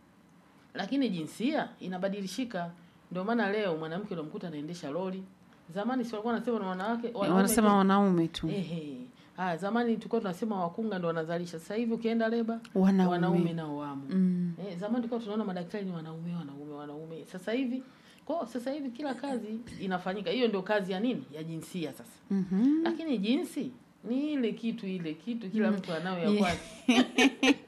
lakini jinsia inabadilishika. Ndio maana leo mwanamke unamkuta anaendesha lori. Zamani si walikuwa wanasema na wanawake wanaume Wanasema tu. wanaume tu. ehe. Ah, zamani tulikuwa tunasema wakunga ndo wanazalisha. Sasa hivi ukienda leba Wanaume. wanaume nao wamo. Mm. Eh, zamani tulikuwa tunaona madaktari ni wanaume wanaume wanaume. Sasa hivi kwa sasa hivi kila kazi inafanyika. Hiyo ndio kazi ya nini? Ya jinsia sasa. Mhm. Lakini jinsi ni ile kitu ile kitu kila mtu anayo ya Yeah. kwake.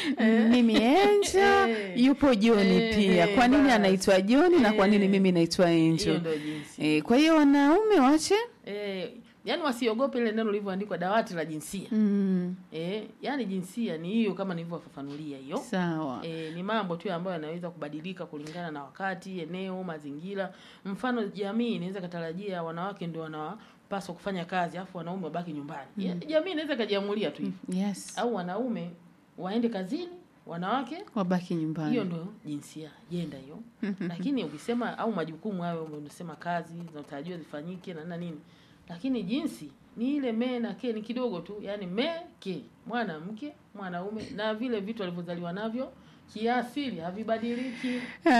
Mimi Enjo Eh. yupo Joni Eh, pia. eh, Kwa nini basi. anaitwa Joni na kwa nini Eh. mimi naitwa Hiyo Enjo? ndio jinsi. Eh, kwa hiyo wanaume wache Eh, yani wasiogope ile neno lilivyoandikwa dawati la jinsia. mm. Eh, yani jinsia ni hiyo kama nilivyofafanulia hiyo. Sawa. E, ni mambo tu ambayo yanaweza kubadilika kulingana na wakati, eneo, mazingira. Mfano, jamii inaweza katarajia wanawake ndio wanapaswa kufanya kazi afu wanaume wabaki nyumbani. Ya- Jamii inaweza kajiamulia tu hivyo, Yes. au wanaume waende kazini, wanawake Wabaki nyumbani. hiyo ndo jinsia jenda hiyo. Lakini ukisema au majukumu hayo unasema kazi zinatarajiwa zifanyike na na nini, lakini jinsi ni ile me na ke ni kidogo tu, yani me ke mwanamke mwanaume, na vile vitu alivyozaliwa navyo kiasili havibadiliki.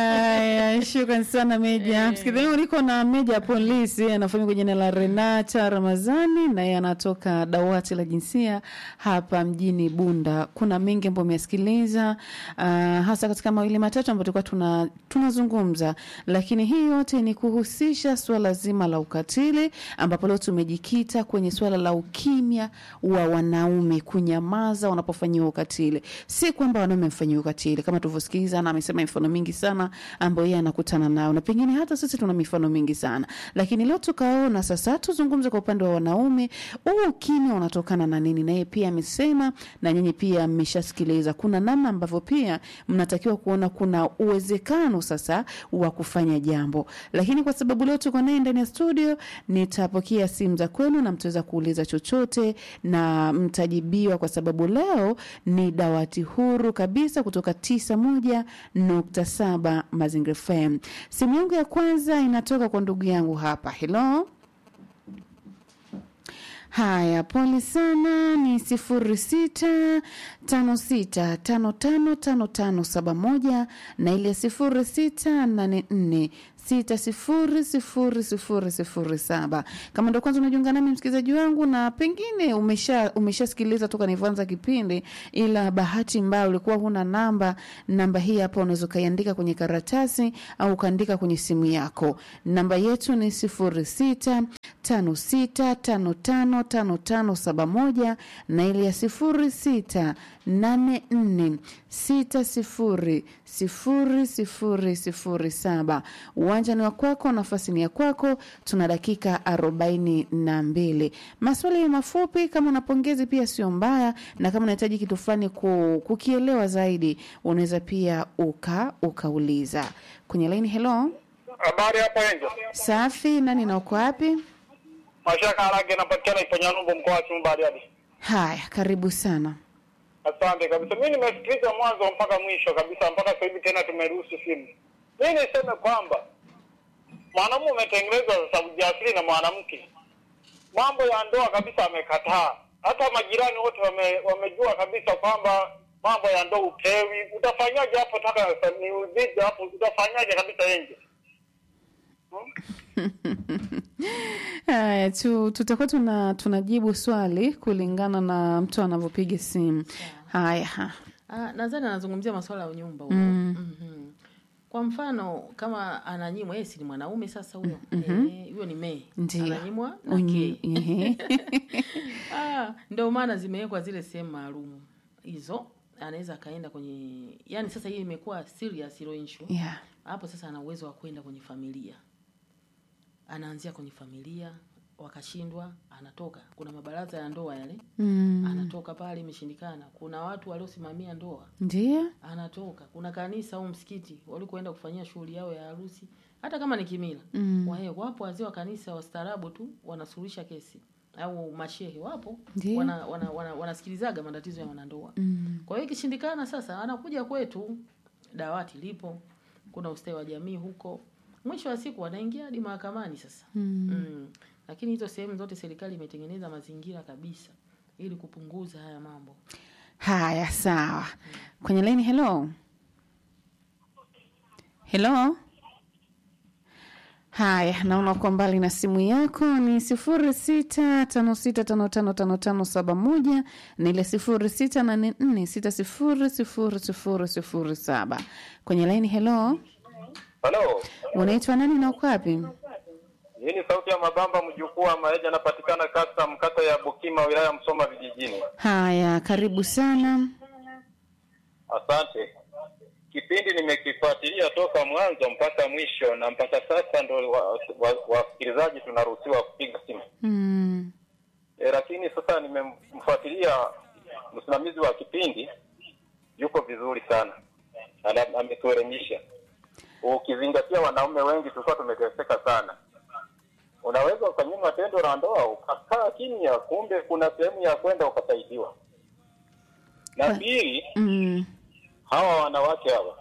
Haya, shukran sana Meja. Eh. Msikilizaji, uliko na Meja polisi anafahamika kwa jina la Renata Ramazani, naye anatoka dawati la jinsia hapa mjini Bunda. Kuna mengi ambayo umeyasikiliza, uh, hasa katika mawili matatu ambayo tulikuwa tuna tunazungumza, lakini hii yote ni kuhusisha suala zima la ukatili, ambapo leo tumejikita kwenye suala la ukimya wa wanaume, kunyamaza wanapofanyiwa ukatili. Si kwamba wanaume mfanyiwa ukatili kama tulivyosikiliza, na amesema mifano mingi sana ambayo yeye anakutana nayo, na pengine hata sisi tuna mifano mingi sana, lakini leo tukaona sasa tuzungumze kwa upande wa wanaume, huu ukimya unatokana na nini? Na yeye pia amesema, na nyinyi pia mmeshasikiliza, kuna namna ambavyo pia mnatakiwa kuona kuna uwezekano sasa wa kufanya jambo, lakini kwa sababu leo tuko naye ndani ya studio, nitapokea simu za kwenu na mtaweza kuuliza chochote na mtajibiwa, kwa sababu leo ni dawati huru kabisa kutoka tisa moja nukta saba Mazingira FM. Simu yangu ya kwanza inatoka kwa ndugu yangu hapa. Hello, Haya, pole sana. Ni sifuri sita tano sita tano tano tano tano saba moja na ile sifuri sita nane nne sita sifuri sifuri sifuri sifuri saba. Kama ndo kwanza unajiunga nami msikilizaji wangu, na pengine umesha umeshasikiliza toka nilivyoanza kipindi, ila bahati mbaya ulikuwa huna namba. Namba hii hapa unaweza ukaiandika kwenye karatasi au ukaandika kwenye simu yako. Namba yetu ni sifuri sita tano sita tano tano tano tano saba moja na ile ya sifuri sita nane nne sita sifuri sifuri sifuri sifuri saba. Uwanja ni wa kwako, nafasi ni ya kwako. Tuna dakika arobaini na mbili. Maswali mafupi, kama una pongezi pia sio mbaya, na kama unahitaji kitu fulani ku, kukielewa zaidi, unaweza pia uka ukauliza kwenye laini. Hello, Habari hapo Enjo. safi. Nani na uko wapi? Mashaka Harage napatikana Ipanyanyumbu mkoa wa Simiyu Bariadi. Haya, karibu sana. Asante kabisa. Mimi nimesikiliza mwanzo mpaka mwisho kabisa mpaka sasa hivi tena tumeruhusu simu. Mimi niseme kwamba mwanamume umetengenezwa sasa ujasiri na mwanamke. Mambo ya ndoa kabisa amekataa. Hata majirani wote wame, wamejua kabisa kwamba mambo ya ndoa utewi. Utafanyaje hapo taka ni uzidi hapo utafanyaje kabisa Enjo? Haya tu tutakuwa tuna tunajibu swali kulingana na mtu anavyopiga simu. Haya, ha. Ah, nadhani anazungumzia masuala ya unyumba huyo. Mhm. Kwa mfano kama ananyimwa yeye si ni mwanaume sasa huyo. Eh, huyo ni me. Ndio. Ananyimwa na Unyi- ke. ehe. Ah, ndio maana zimewekwa zile sehemu maalum hizo. Anaweza akaenda kwenye yani sasa hii imekuwa serious hilo issue. Yeah. Hapo sasa ana uwezo wa kwenda kwenye familia. Anaanzia kwenye familia, wakashindwa, anatoka. Kuna mabaraza ya ndoa yale, Mm. anatoka pale, imeshindikana. Kuna watu waliosimamia ndoa, Ndio. anatoka. Kuna kanisa au msikiti walikoenda kufanyia shughuli yao ya harusi, hata kama ni kimila. Mm. Wahe, wapo wazee wa kanisa wastaarabu tu wanasuluhisha kesi au mashehe wapo Ndio. wana, wana, wana, wanasikilizaga matatizo ya wanandoa. Mm. Kwa hiyo ikishindikana sasa anakuja kwetu, dawati lipo, kuna ustawi wa jamii huko. Mwisho wa siku wanaingia hadi mahakamani sasa. Mm. Mm. Lakini hizo sehemu zote serikali imetengeneza mazingira kabisa ili kupunguza haya mambo. Haya, sawa. Kwenye laini, hello. Hello. Haya, naona uko mbali na simu yako. Ni sifuri sita tano sita tano tano tano tano saba moja na ile sifuri sita nane nne sita sifuri sifuri sifuri sifuri saba. Kwenye laini, hello. Halo. Unaitwa nani na uko wapi? Hii ni sauti ya Mabamba mjukuu wa Maeja anapatikana kata mkata ya Bukima wilaya ya Msoma vijijini. Haya, karibu sana. Asante. Kipindi nimekifuatilia toka mwanzo mpaka mwisho na mpaka sasa ndo wasikilizaji wa, wa, wasikilizaji tunaruhusiwa kupiga simu. Mm. E, lakini sasa nimemfuatilia msimamizi wa kipindi yuko vizuri sana. Ana- Ametuelimisha. Ukizingatia wanaume wengi tulikuwa tumeteseka sana. Unaweza ukanyima tendo la ndoa ukakaa kimya, kumbe kuna sehemu ya kwenda ukasaidiwa. Na Kwa- pili, Mm. hawa wanawake hawa,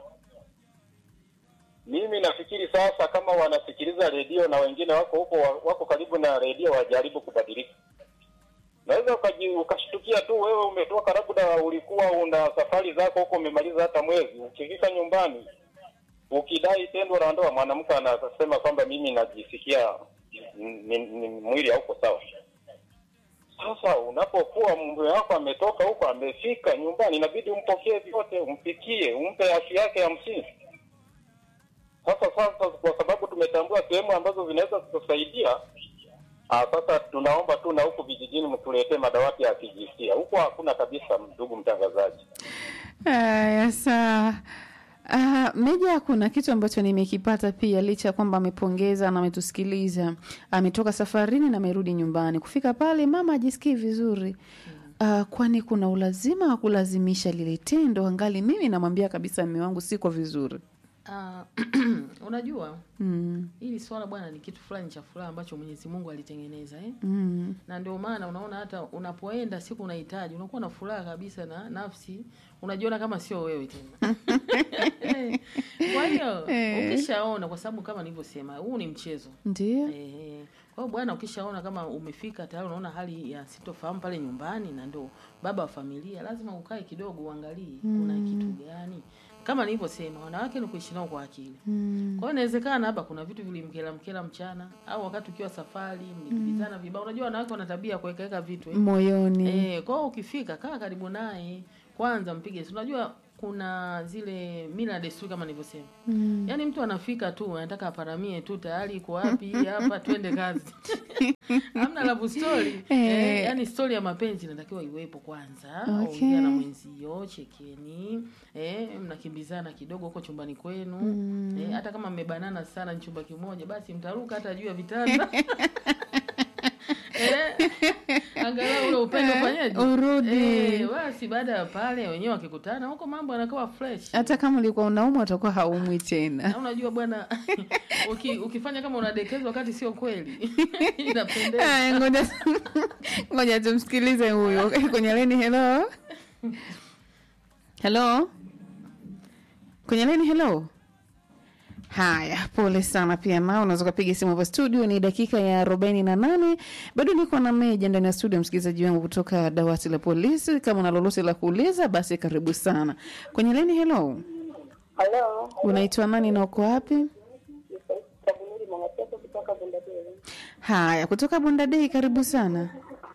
mimi nafikiri sasa kama wanasikiliza redio na wengine wako huko wako karibu na redio, wajaribu kubadilika. Naweza ukaji- ukashtukia tu wewe umetoka labda ulikuwa una safari zako huko umemaliza hata mwezi, ukifika nyumbani ukidai tendo la ndoa, mwanamke anasema kwamba mimi najisikia ni, ni, ni mwili hauko sawa. Sasa unapokuwa mume wako ametoka huko amefika nyumbani, inabidi umpokee vyote, umpikie, umpe haki yake ya msingi. Sasa sasa, kwa sababu tumetambua sehemu ambazo zinaweza kutusaidia ah, sasa tunaomba tu na huku vijijini mtuletee madawati ya kijinsia. Huko hakuna kabisa, ndugu mtangazaji. Haya, sawa. Uh, Meja, kuna kitu ambacho nimekipata pia, licha ya kwamba amepongeza na ametusikiliza, ametoka safarini na amerudi nyumbani. Kufika pale mama ajisikii vizuri. Uh, kwani kuna ulazima wa kulazimisha lile tendo, angali mimi namwambia kabisa mume wangu siko vizuri. Ah, unajua Mm, hili swala bwana ni kitu fulani cha furaha ambacho Mwenyezi Mungu alitengeneza eh? mm, na ndio maana unaona hata unapoenda siku unahitaji unakuwa na furaha kabisa na nafsi unajiona kama sio wewe tena kwa hiyo Eh. ukishaona kwa sababu kama nilivyosema huu ni mchezo ndio. eh, Kwa hiyo bwana, ukishaona kama umefika tayari, unaona hali ya sitofahamu pale nyumbani, na ndo baba wa familia, lazima ukae kidogo uangalie kuna kitu gani. Kama nilivyosema, wanawake ni kuishi nao kwa akili. Mm. Kwa hiyo inawezekana labda kuna vitu vilimkela mkela mchana, au wakati ukiwa safari mlikibizana vibao. Unajua wanawake wana tabia ya kuwekaweka vitu eh. Moyoni. Eh, kwa hiyo ukifika kaa karibu naye kwanza, mpige. si Unajua kuna zile mila na desturi kama nilivyosema. Mm. Yaani mtu anafika tu anataka aparamie tu tayari iko wapi hii hapa twende kazi. Hamna love story. Eh. Eh, yaani story ya mapenzi inatakiwa iwepo kwanza. Okay. Ongea na mwenzio, chekeni. Eh, mnakimbizana kidogo huko chumbani kwenu. Eh, hata kama mmebanana sana ni chumba kimoja basi mtaruka hata juu ya vitanda. eh, angalau ule upendo fanyaje? Urudi. Eh, basi baada ya pale wenyewe wakikutana huko mambo yanakuwa fresh. Hata kama ulikuwa unaumwa utakuwa haumwi tena. Na unajua bwana uki, ukifanya kama unadekezwa wakati sio kweli inapendeza. Aya, ngoja ngoja tumsikilize huyo kwenye leni. Hello, hello, kwenye leni. Hello. Haya, pole sana pia nao, unaweza ukapiga simu hapa studio. Ni dakika ya arobaini na nane. Bado niko na Meja ndani ya studio, msikilizaji wangu kutoka dawati la polisi. Kama una lolote la kuuliza, basi karibu sana kwenye leni. Hello, Halo, unaitwa nani na uko wapi? Kabunuri Mwangateso kutoka Bundadei. Haya, kutoka Bondadei, karibu sana.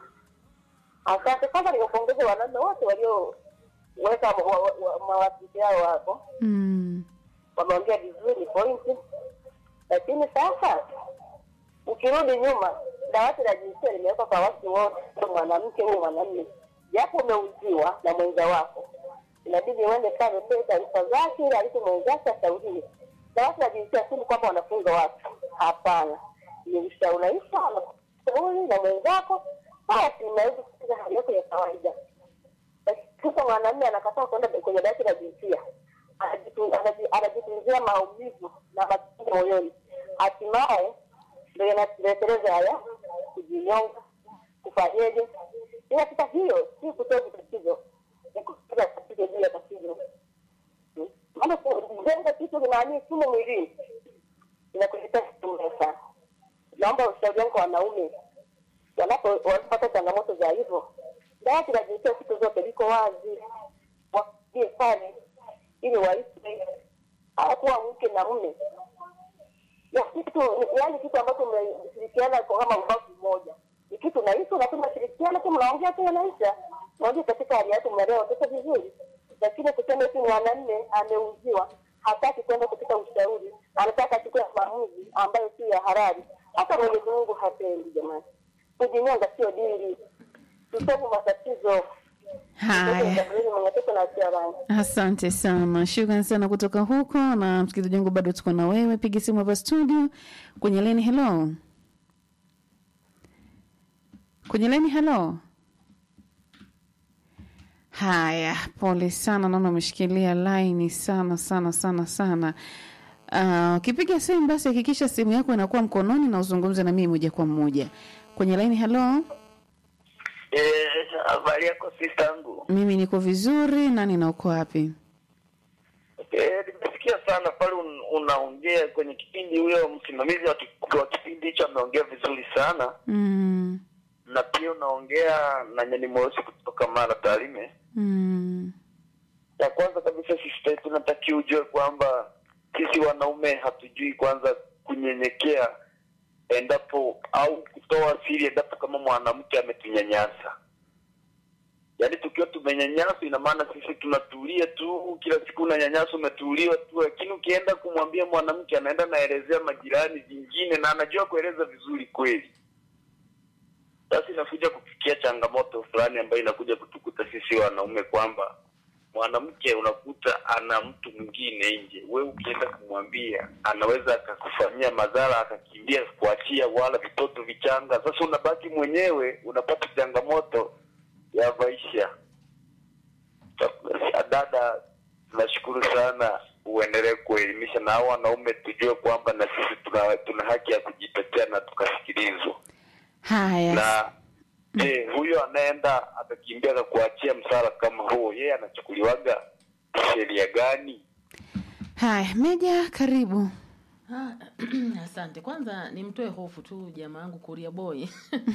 Asante. Kwanza niwapongeze wanaume wote walioweka wa- wa- wa- mawasiliano yao hapo, Mm. wameongea vizuri pointi, lakini sasa ukirudi nyuma, dawati la jinsia limewekwa kwa watu wote, mwanamke huyu mwanamume, japo umeuziwa na mwenza wako, inabidi uende pale utoe taarifa zake, ili alipo mwenzake ashauriwe. Dawati la jinsia si kwamba wanafunga watu, hapana, ni ushauraisha, anashauri na mwenzako, basi unaweza kusikiza hali yako ya kawaida. Sasa mwanamume anakataa kwenda kwenye dawati la jinsia, anajitu- anaji- anajitunzia maumivu na machungu moyoni, hatimaye ndio yanatuleteleza haya kujinyonga, kufanyeje. Ila sasa hiyo si kutoa tatizo, ni kutoa tatizo juu ya tatizo. Hmm. Maana kujenga kitu kinaanii sumu mwilini inakuletea sumu sana. Naomba ushauri wangu kwa wanaume wanapo wanapata changamoto za hivyo, dawati la jinsia siku zote liko wazi, wakie pale ili waishi hawakuwa mke na mume ya kitu yaani kitu ambacho mmeshirikiana kwa kama ubavu mmoja ni kitu nahisi lakini mnashirikiana tu mnaongea tu yanaisha naongea katika hali yake mnalea watoto vizuri lakini kusema eti mwanamme ameuziwa hataki kwenda katika ushauri anataka achukue maamuzi ambayo si ya halali hata mwenyezi mungu hapendi jamani kujinyonga sio dili tusovu matatizo Haya. mwenyeteso na asia rangi Asante sana, shukran sana kutoka huko. Na msikilizaji wangu, bado tuko na wewe, piga simu hapa studio kwenye leni. Hello, kwenye leni. Hello. Haya, pole sana, naona umeshikilia laini sana sana sana sana. Ah, Ukipiga simu basi hakikisha simu yako inakuwa mkononi na uzungumze na mimi moja kwa moja kwenye laini. Hello, Eh, habari yako sista yangu? mimi niko vizuri. Nani na uko wapi? Eh, nimesikia sana pale un, unaongea kwenye kipindi, huyo msimamizi wa, ki- wa kipindi hicho ameongea vizuri sana, Mm, na pia unaongea na Nyani Mweusi kutoka Mara Tarime. mm. Ya kwanza kabisa sista, tunatakiwa ujue kwamba sisi wanaume hatujui kwanza kunyenyekea endapo au kutoa siri endapo kama mwanamke ametunyanyasa. Yaani tukiwa tumenyanyaswa, ina maana sisi tunatulia tu, kila siku unanyanyaswa, umetuliwa tu, lakini ukienda kumwambia mwanamke, anaenda naelezea majirani vingine, na anajua kueleza vizuri kweli. Sasa inakuja kufikia changamoto fulani ambayo inakuja kutukuta sisi wanaume kwamba mwanamke unakuta ana mtu mwingine nje, we ukienda kumwambia anaweza akakufanyia madhara, akakimbia kuachia, wala vitoto vichanga. Sasa unabaki mwenyewe, unapata changamoto ya maisha. Sa- Dada, tunashukuru sana, uendelee kuelimisha na hao wanaume, tujue kwamba na sisi tuna, tuna haki ya kujitetea na tukasikilizwa Haya, na je, huyo anaenda akakimbia akakuachia msara kama huo, yeye anachukuliwaga sheria gani? haya, Meja, karibu. Ah, asante. Kwanza nimtoe hofu tu jamaa yangu Kuria Boy.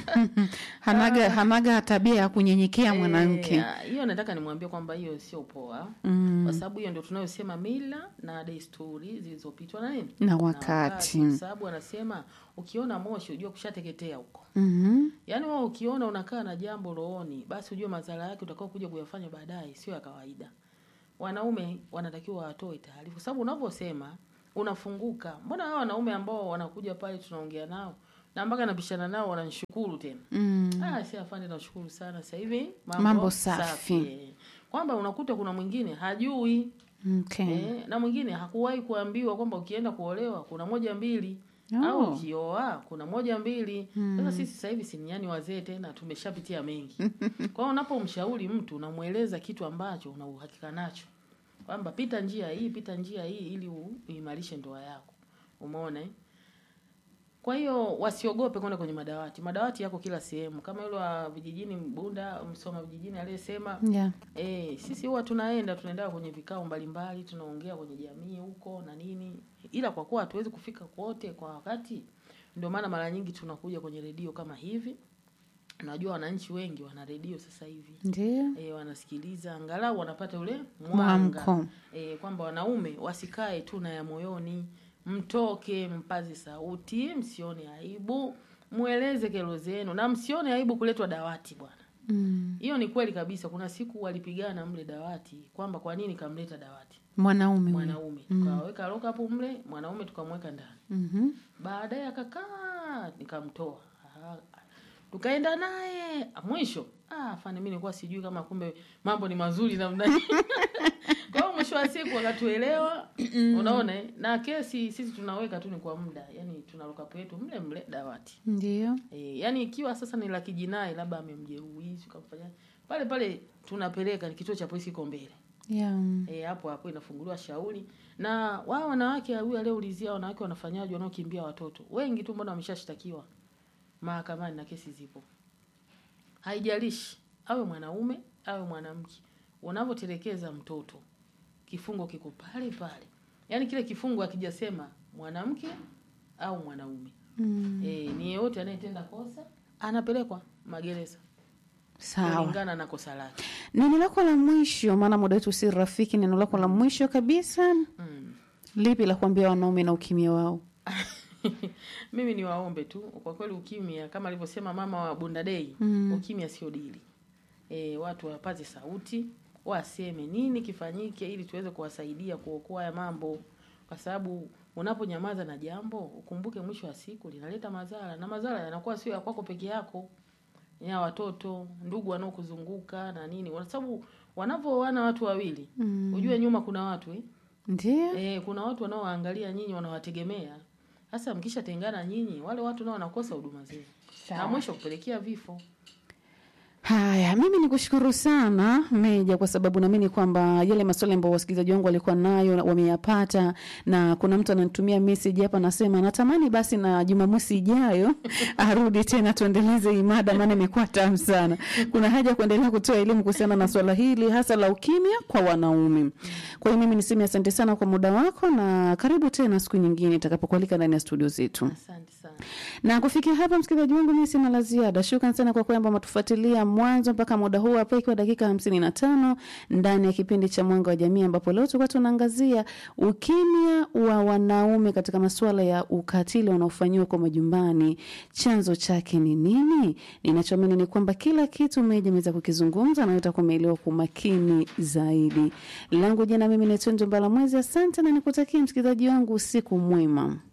hanaga hanaga tabia ya kunyenyekea mwanamke Eh, hiyo nataka nimwambie kwamba hiyo sio poa Mm. kwa sababu hiyo ndio tunayosema mila na desturi zilizopitwa na nini na wakati kwa sababu anasema ukiona moshi ujue kushateketea huko Mhm. yaani wewe ukiona unakaa na jambo rooni basi ujue madhara yake utakao kuja kuyafanya baadaye sio ya kawaida wanaume wanatakiwa watoe taarifa kwa sababu unavyosema unafunguka mbona hao wanaume ambao wanakuja pale tunaongea nao na mpaka napishana nao wananishukuru tena Mm. Ah, si afande nashukuru sana sasa hivi Mambo safi. eh. kwamba unakuta kuna mwingine hajui Okay. eh, na mwingine hakuwahi kuambiwa kwamba ukienda kuolewa kuna moja mbili Oh. au ukioa kuna moja mbili sasa sisi sasa hivi siniani wazee tena tumeshapitia mengi kwa hiyo unapomshauri mtu unamweleza kitu ambacho una uhakika nacho kwamba pita njia hii pita njia hii ili u- uimarishe ndoa yako umeona eh? kwa hiyo wasiogope kwenda kwenye madawati madawati yako kila sehemu kama yule wa vijijini bunda msoma vijijini aliyesema Yeah. Eh, sisi huwa tunaenda tunaenda kwenye vikao mbalimbali, tunaongea kwenye jamii huko na nini, ila kwa kuwa hatuwezi kufika kote kwa wakati, ndio maana mara nyingi tunakuja kwenye redio kama hivi. Najua wananchi wengi wana redio sasa hivi Ndio. e, wanasikiliza angalau wanapata ule mwanga Mwamko. e, kwamba wanaume wasikae tu na ya moyoni, mtoke mpaze sauti, msione aibu, mweleze kero zenu na msione aibu kuletwa dawati bwana. Mm. Hiyo ni kweli kabisa. Kuna siku walipigana mle dawati kwamba kwa nini kamleta dawati Mwanaume huyo. mwanaume, tukaweka lock up mle mwanaume tukamweka ndani. Mhm. Baadaye akakaa, nikamtoa Ah, tukaenda naye mwisho. Ah, fani mimi nilikuwa sijui kama kumbe mambo ni mazuri namna hii. Kwa hiyo mwisho wa siku wakatuelewa, unaona eh? na kesi sisi tunaweka tu ni kwa muda, yani tuna lock up yetu mle mle dawati. Ndio. E, yani ikiwa sasa ni la kijinai labda amemjeruhi ukamfanya pale pale tunapeleka ni kituo cha polisi iko mbele Yeah. e, hapo hapo inafunguliwa shauri na wao wanawake huyu aliyeulizia wanawake wanafanyaje wanaokimbia watoto wengi tu mbona wameshashtakiwa mahakamani na kesi zipo haijalishi awe mwanaume awe mwanamke unavyotelekeza mtoto kifungo kiko pale pale yaani kile kifungo akijasema mwanamke au mwanaume Mm. e, ni yeyote anayetenda kosa anapelekwa magereza Sawa. kulingana na kosa lake Neno lako la mwisho, maana muda wetu si rafiki. Neno lako la mwisho kabisa, mm. lipi la kuambia wanaume na ukimya wao? mimi ni waombe tu kwa kweli ukimya kama alivyosema mama wa bundadei Mm. ukimya sio dili e, watu wapaze sauti waseme nini kifanyike ili tuweze kuwasaidia kuokoa haya mambo kwa sababu unaponyamaza na jambo ukumbuke mwisho wa siku linaleta madhara na madhara yanakuwa sio ya kwako peke yako ya watoto ndugu wanaokuzunguka na nini kwa sababu wanavyoana watu wawili Mm. ujue nyuma kuna watu eh? Ndio. E, kuna watu wanaowaangalia nyinyi wanawategemea. Sasa mkishatengana nyinyi, wale watu nao wanakosa huduma zenu na mwisho kupelekea vifo. Haya, mimi ni kushukuru sana Meja, kwa sababu naamini kwamba yale maswali ambayo wasikilizaji wangu walikuwa nayo na wameyapata, na kuna mtu ananitumia message hapa, anasema natamani basi na Jumamosi ijayo arudi tena tuendeleze hii mada, maana imekuwa tamu sana. Kuna haja ya kuendelea kutoa elimu kuhusiana na swala hili hasa la ukimya kwa wanaume. Kwa hiyo mimi niseme asante sana kwa muda wako, na karibu tena siku nyingine itakapokualika ndani ya studio zetu. Asante sana. Na kufikia hapa, msikilizaji wangu, mimi sina la ziada. Shukran sana kwa kwamba matufuatilia mwanzo mpaka muda huu hapa, ikiwa dakika hamsini na tano ndani ya kipindi cha Mwanga wa Jamii, ambapo leo tulikuwa tunaangazia ukimya wa wanaume katika masuala ya ukatili wanaofanyiwa kwa majumbani. Chanzo chake ni nini? Ninachoamini ni kwamba kila kitu Meja ameweza kukizungumza na utakuwa umeelewa kwa makini zaidi. Langu jina mimi ni Tundu Mbalamwezi, asante na nikutakia msikilizaji wangu usiku mwema.